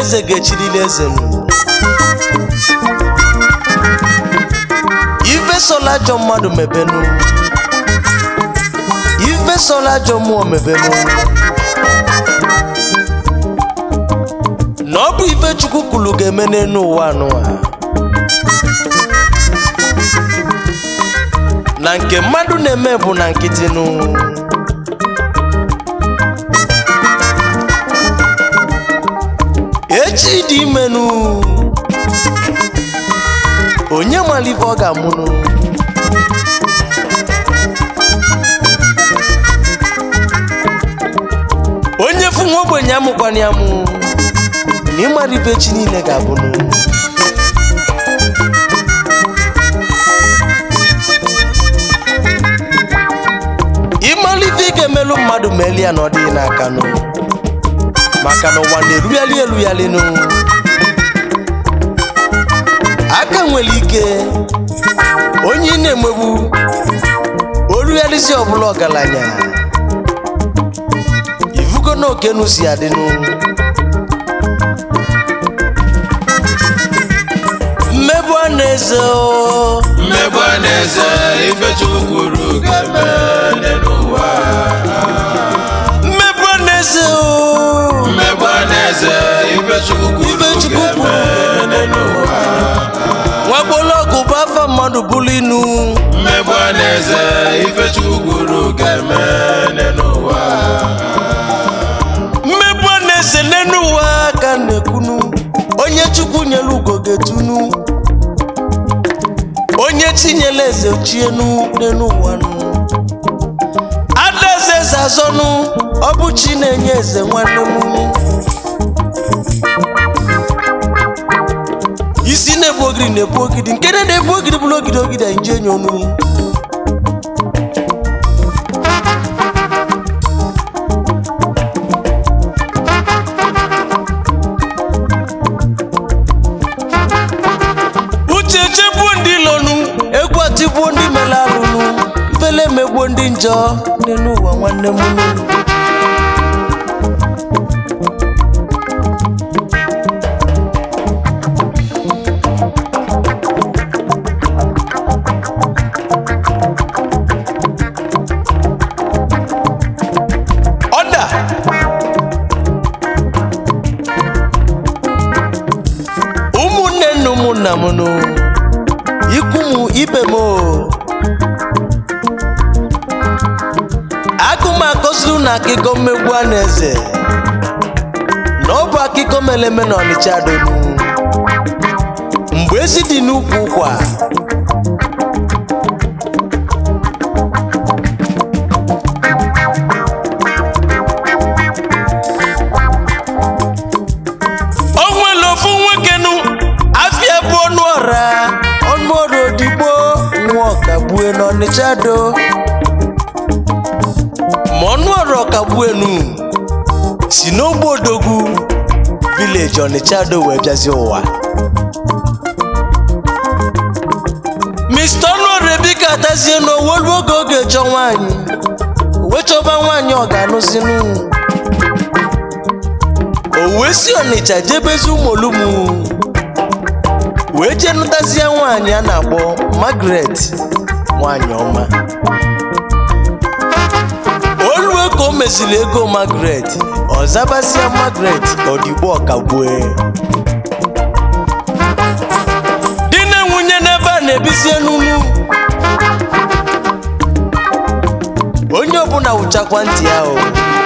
eze ga-echirili eze m ife sola ajọ mmadụ mebenu ife sola ajọ mmụọ mebenu na ọ bụ ife chukwu kwuru ga-eme n'elu ụwa anụwa na nke mmadụ na-eme bụ na nkịtị nụ echi dị imenụ onye mara ife ọ ga-amụnụ onye fụ nwa ogbenye amụkwana ya mụ na ịmara ife chi niile ga-abụnụ ịmara ife ị ga-emelụ mmadụ ma eli ya na ọ dịghị n'aka nụ maka na ụwa na-erugharị erugharị nụ aka nwere ike onye ị na-emegbu orugharịzi ọbụla ọgaranya ivugo na okenu si adịnụ mmegbu a na-eze o mmegbu a na-eze ife chukwu kwuru ga-eme n'ụwa mmegbu a na-eze o mmegbu a na-eze ife chukwu kwuru Ife Chukwu kwuru ga-eme n'ụwa nwagbọlọgụ bụ afa mmadụ bụrụ inu mmegbu a na-eze ife chukwu kwuru ga-eme n'ụwa mmegbu a na-eze n'elu ụwa ka na-ekwunu onye chukwu nyere ugo ga-etunu onye chinyere eze chienu n'elu ụwa nụ ada eze eze azọnụ ọ bụ chi na-enye eze nwanne m isi na-ebu ogidi na-ebu ogidi nke na-ebu ogidi bụrụ ogidi ogidi anyị ji enye onu uche chegbuo ndị ilonu egwu atigbuo ndị mere alụnụ mfele emegbuo ndị njọ dị n'ụwa nwanne m nụ. ọda ụmụnne nna ụmụnna m nụ ikwu m ibe m o agụm akọsiri na akụkọ mmegbu a na-eze na ọ bụ akụkọ mere eme na ọnịcha donu mgbe ezi dị n'ukwu ụkwa o nwere ofu nwoke nụ afịa bụ ọnụ ọra ọnụ ọra odigbo nwa ọkagbue n'ọnịcha do ma ọnụ ọra ọkagbuenu si n'ogbe odogwu vileji ọnịcha do wee bịazi ụwa mr ọnụọra ebika atazie n'owolu oge oge chọ nwaanyị wee chọba nwaanyị ọ ga-anụzinụ o wee si ọnịcha jebezi ụmụolumu wee jee nụtazie nwaanyị a na-akpọ Margaret nwaanyị ọma olue ka o meziri ego Margaret ọ zabazie Margaret odigbo ọkagbue di na nwunye n'ebe a na-ebizie n'unu onye ọbụla wụchakwa ntị ya o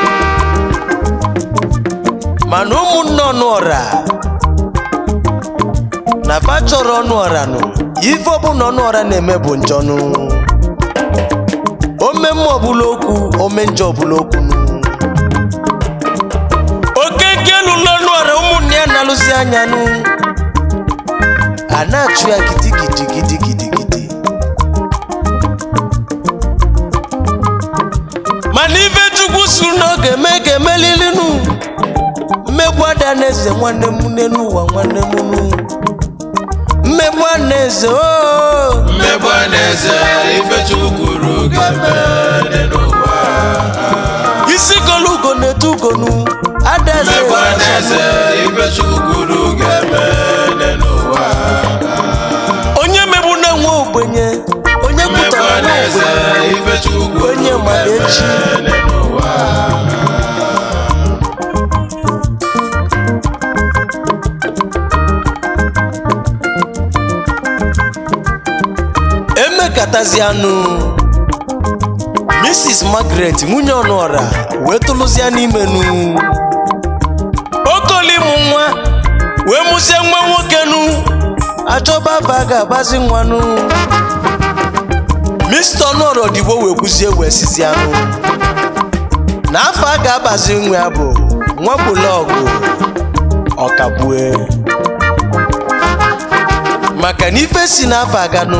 mana ụmụnne ọnụọra na fa chọrọ ọnụọra nụ ife ọbụla ọnụọra na-eme bụ njọnụ ome mma ọbụla okwu ome njọ ọbụla okwu nụ oke nke lụlụ ọnụọra ụmụnne ya na-alụzi anya nụ a na-achụ ya gidigidi gidigidi gidi mana ife chukwu suru na ọ ga-eme ga-emelili nụ mmegbu ada na-eze nwanne m n'elu ụwa nwanne m nụ mmegbu a na-eze oo mmegbu a na-eze ife chukwu kwuru ga-eme n'ụwa isi golu ugo na-etu ugonu adaeze mmegbu a na-eze ife ife chukwu kwuru ga-eme n'ụwa onye megbu na-enwe ogbenye onye mmegbu kwutara nwa anaeze ogbenye ife chukwu kwuru onye mara echi ga-eme n'ụwa emekatazianụ mrs margaret nwunye ọnụọra wee tụlụzia n'imenu okolimụ nwa wee mụzie nwa nwoke nu achọba afa ga-agbazi nwanụ mr ọnụọra odibo wee kwuzie wee sizianụ na afọ a ga-agbazi nwa ya bụ nwa bụlọgụ ọkagbue maka na ife si n'afọ aganụ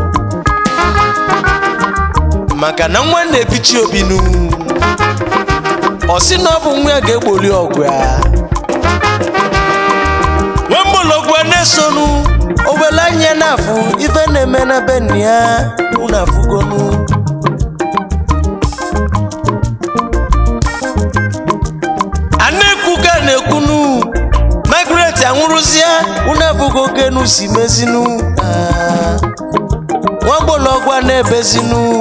maka na nwa na-ebichi obinu ọ sị na ọ bụ nwa ya ga-egboli ọgụ ya nwemgbọlọgwụ a na-esonu owele anya na-afụ ife na-eme na be nna ya unu afụgonu a na-ekwu ka a na-ekwunu Margaret anwụrụzie unu afụgo kenu si mezinu Ah. nwagbọlọgwụ a na-ebezinu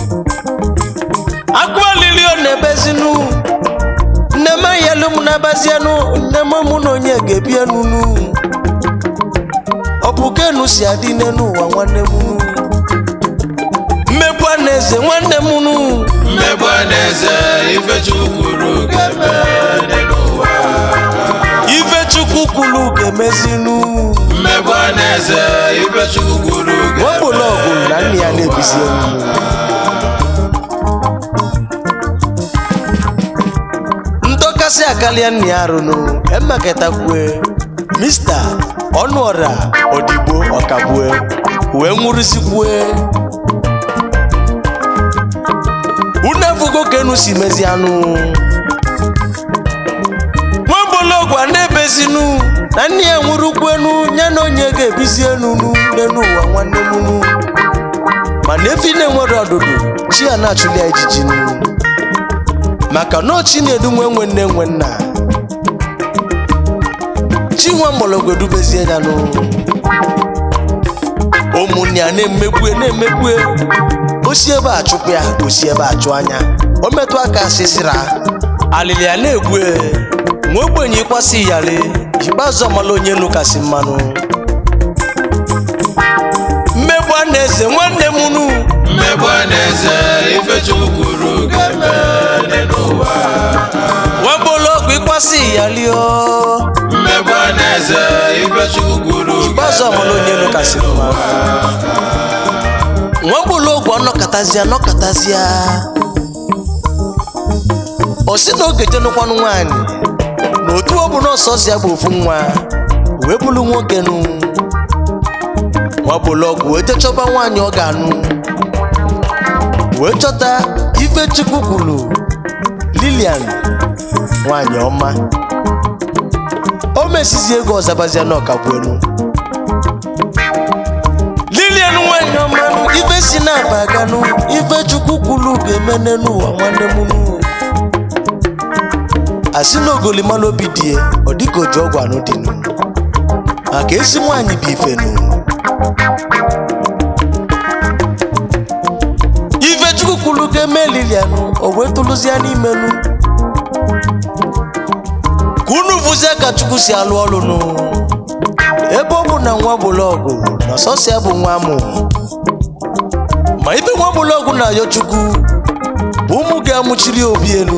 akụalili ọ na-ebezinu nne m ayalụ m na-abazienụ nne m mụ na onye ga-ebienunu ọ bụ kenu si adị n'elu ụwa nwanne m nu mmegbu a na-eze nwanne m nu mmegbu anaeze ife chukwu kwuru ga-eme n'ụwa ife chukwu kwuru ga-emezinu mmegbu anaeze ife chukwu kwuru nwagbọlọgwụ na nne ya na-ebizi enu ndọkasị akarịa nna ya arụnụ emekọtakwue mista ọnụọra odigbo ọkagbue wee nwụrụzikwue unu efugo ka enu si mezi anụ nwambologwu a na-ebezinu na nne ya nwụrụkwenu ya na onye ga-ebizi enu nu n'elu ụwa nwanne m nu mana efi na-enwere ọdụdụ chi ya na-achụli ya ijiji nu maka na chi na-edu nwe nwe nne nwe nna chi nwa mgbọrọgwụ edubezie ya nụ ụmụnne ya na-emegbue na-emegbue osi ebe a chụpụ ya osi ebe a chụ anya o metụ aka sisira alili ya na-egbue nwa ogbenye ịkwasị iyali ikpeazụ ọmala onye elu kasị mmanụ mmegbu a na-eze nwanne m nu mmegbu anaeze ife chukwu kwuru ga-eme n'ụwa nwambologwu ịkwasị iyali o mmegbu anaeze ife chukwu kwuru ikpeazụ ọmala onye elu kasị mmanụ nwambologwu ọnọkọtazịa nọkọtazịa o si na oge jenụkwanụ nwaanyị na otu ọ bụ na ọsọzịa bụ ofu nwa wee bụrụ nwoke nụ nwambologwu wee techọba nwaanyị ọ ga-anụ wee chọta ife chukwu kwuru lilian nwaanyị ọma o mesizi ego ọzabazia na ọkagbuelu lilian nwanyị ọmanụ ife si na-aba aganụ ife chukwu kwuru ga-eme n'ụwa nwanne m nụ asị na ogolimalụ obi die ọ dịka oji ọgwụ anụ dị nụ maka ezi nwaanyị bụ ife nụ ife chukwu kwuru ga-eme lilian o wee tụlụzie n'imenụ ka unu fụzie ka chukwu si alụ ọrụ nụ ebe ọ bụ na nwa bụlọgụ na sọsọ ya bụ nwa amụ ma ibe nwa bụlọgụ na-ayọ chukwu bụ ụmụ ga-amụchiri obi elu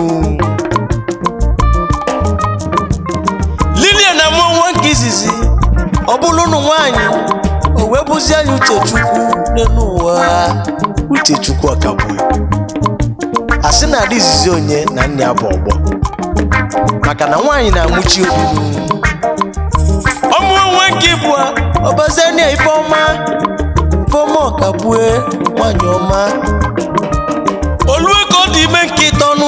lilia na mụọ nwa nke izizi ọ bụrụ ụnụ nwaanyị o wee bụzie anya uchechukwu n'elu ụwa uchechukwu ọkagbue asị na ada izizi onye na nne ya bụ ọgbọ maka na nwaanyị na-amụchi obi ọmụ nwa nke ịbụa ọbazania ifeọma ifeọma ọkagbue nwaanyị ọma olue ka ọ dị ime nke ịtọnụ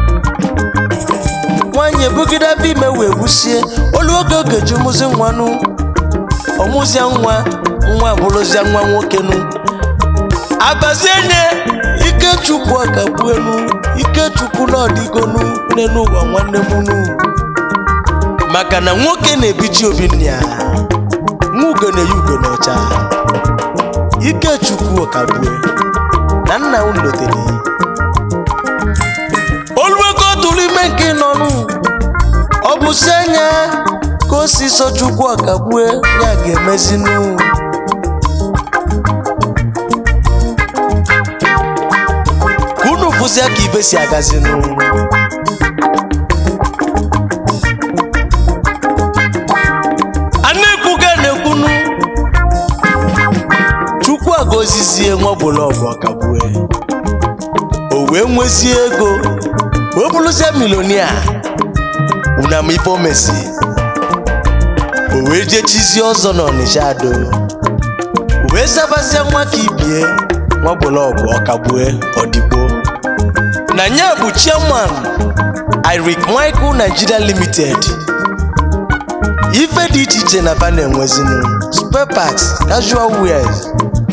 nwaanyị ebugide afọ ime wee gbusie olu oge oge ji mụzi nwanụ ọmụzia nwa nwa abụrụzia nwa nwoke nụ abazie nye ikechukwu ọkagbuenu ikechukwu na ọdịgonu n'elu ụwa nwanne m nụ maka na nwoke na-ebiji obi nna ya nwa ugo na-eyi ugo n'ọcha ikechukwu ọkagbue na nna unu lotere oluweko tụrụ ime nke nọnụ ọ bụ si anya ka o si so chukwu ọkagbue ya ga-emezinu ka unu fụzia ka ibe si agazinu a na-ekwuga na-ekwunu chukwu agozizie nwabụlọgụ ọkagbue o wee nwezie ego wee bụrụzie milonia unama ife o mesi o wee jechizie ọzọ n'ọnịsha ado o wee zabazie nwa ka ibie nwabụlọgụ ọkagbue ọdịgbo na nya bụ chairman Eric Michael Nigeria Limited ife dị iche iche na fa na-enwezinu spare parts casual wears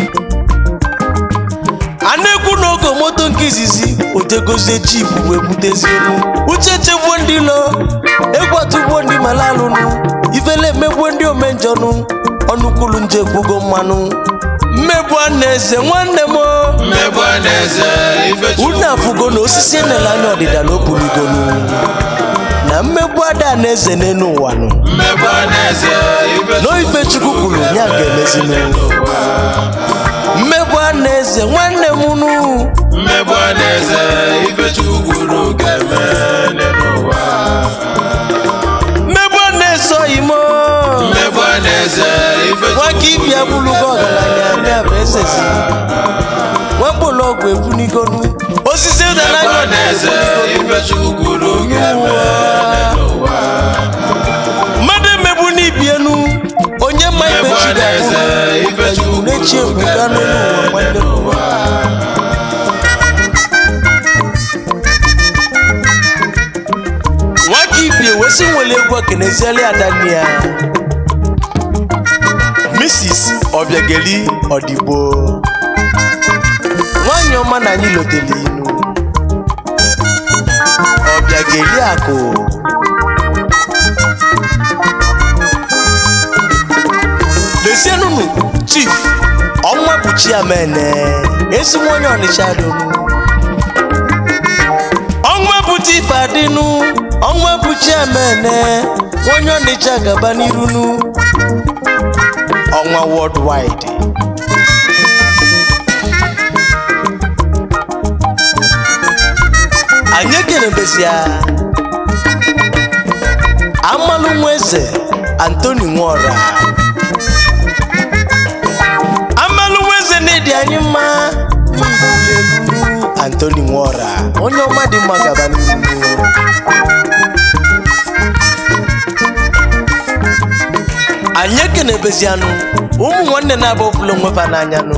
a na-ekwu n'oge moto nke izizi otegozie jip wee butezie elu uche chegbuo ndị lo egwu atụgbuo ndị malalụnụ ifele emegbuo ndị omenjọnụ ọnụkwulu nje kwugo mmanụ mmegbu a na-eze nwanne m o. mmegbu a na-eze ife unu afụgo na osisi enele anya ọdịda na opunigonu na mmegbu ada na-eze n'elu ụwa nụ mmegbu a na-eze ife n'ife chukwu kwuru ya ga-emezinu mmegbu a na-eze nwanne m unu mmegbu a na-eze ife chukwu kwuru ga-eme n'ụwa mmegbu a na-esoghị m mmegbu a na-eze ife nwa ka ibia bụlugo ọgaranya ya bụ esezi nwakpụlụ ọgwụ ebunigonu osisi ụda mmegbu n'anya a na-eze ife chukwu kwuru ga-eme n'ụwa mmadụ emegbu n'ibienu onye mma ibe mmegbu chi a na-eze ga-abụ ife chukwu na-echi kwuru ebuka ga-eme n'ụwa nwanne m n'ụwa nwaka ibie wesi nwere egwu okenezieli adanne ya mrs obiageli ọdịgbo nwanyị ọma na anyị lotele inu ọbịageli akụ lezienunu chief ọnwa kpuchi amene ezi nwa onye ọnịcha donu ọnwa bụchi ife adịnụ ọnwa bụchi amene onye ọnịcha gaba n'irunu ọnwa worldwide anyị ekenebezia amalụ nwa eze antoni nwora amalụ nwa eze na-edi anyị mma n'Igbo antoni nwora onye ọma dị mma gaba n'iru anyị ekenebezianụ ụmụ nwanne na-abụ ọbụla onwefa n'anyanụ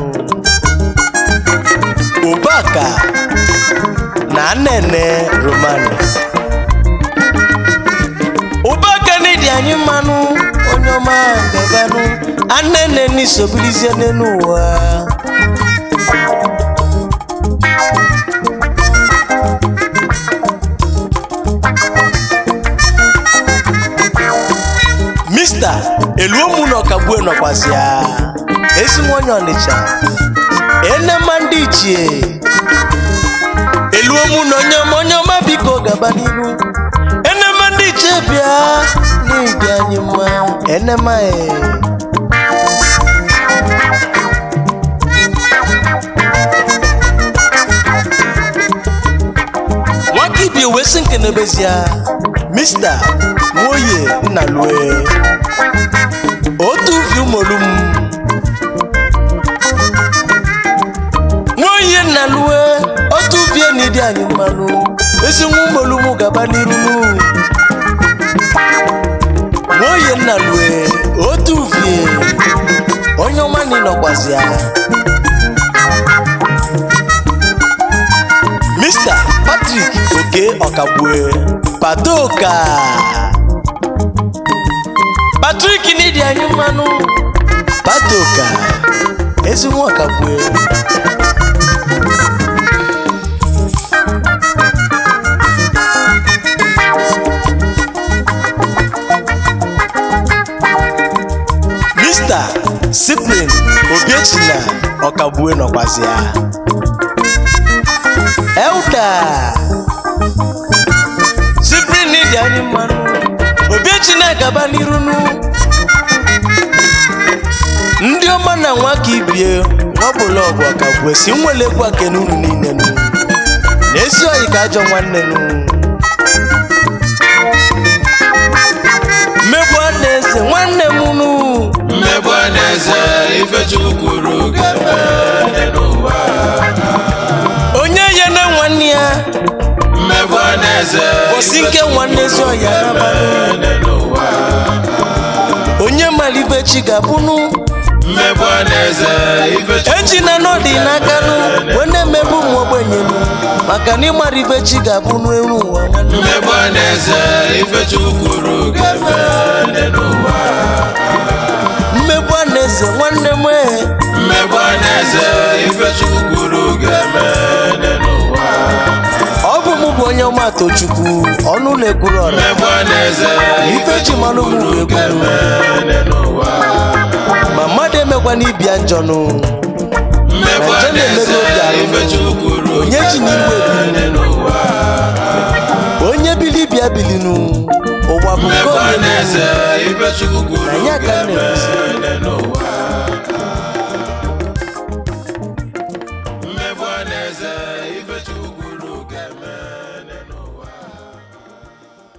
ụbaka na nnene romano ụbaka na-edi anyị mmanụ onye ọma gabanụ annene n'isobilizie n'elu ụwa mista eluomu na ọkagbue nọkwasị ya ezi nwa onye ọnịcha enema ndị ichie eluomu na onye ọma onye ọma biko gaba n'ihu enema ndị ichie bịa n'ịdị anyị mma enema e nwaka ibie wee sị nkenebezia mista nwoye nnalue otu vi ụmụolum nwoye nnalue otu vie na ịdị anyị mmanụ ezi nwa ụmụolum gaba n'iru nwoye nnalue otu vie onye ọma na ịnọkwazi ya Mr. Patrick Oke Ọkagbue Padoka Patrick n'ịdị anyị mmanụ Padoka ezi nwa Ọkagbue Cyprian Obiechi na Ọkagbue nọkwazi ya Elda Cyprian dị anyị mmanụ Obiechi na-agaba n'iru nụ ndị ọma na nwa ka ibie nwabụla ọgụ Ọkagbue si nwere egwu akene unu niile nụ na ezi oyi ka ajọ nwanne nụ mmegbu a na-eze nwanne m nụ mmegbu a na-eze ifechukwu kwuru ga-eme n'ụwa onye ya na nwanne ya mmegbu a na-eze Kwụsị nke nwanne ezi ọya n'abalị. n'ụwa onye malibe chi ga-abụnụ mmegbu a na-eze ifechukwu echi na n'ọdị n'aka nụ wee na-emegbu ụmụ ogbenye nụ maka na ịmara ibe chi ga-abụnụ eru ụwa nwanne m. mmegbu a na-eze ifechukwu kwuru ga-eme n'ụwa mmegbu a na-eze nwanne m ee. mmegbu a na-eze ifechukwu kwuru ga-eme n'ụwa ọ bụ mụ bụ onye ọma tochukwu ọnụ na-ekwuru ọra mmegbu a na-eze ife ji malụ mụ bụ egwu ga-eme n'ụwa ma mmadụ emekwana ibia njọ nụ mmegbu a Ma nje na-emerụ na-eze obi arụ. ifechukwu kwuru onye ji n'iwe ga-eme n'ụwa onye bili bịa bilinu ụwa bụ nke mmegbu a onye na-eze ifechukwu kwuru Na ya ka m ga-eme na-ekwusi. n'ụwa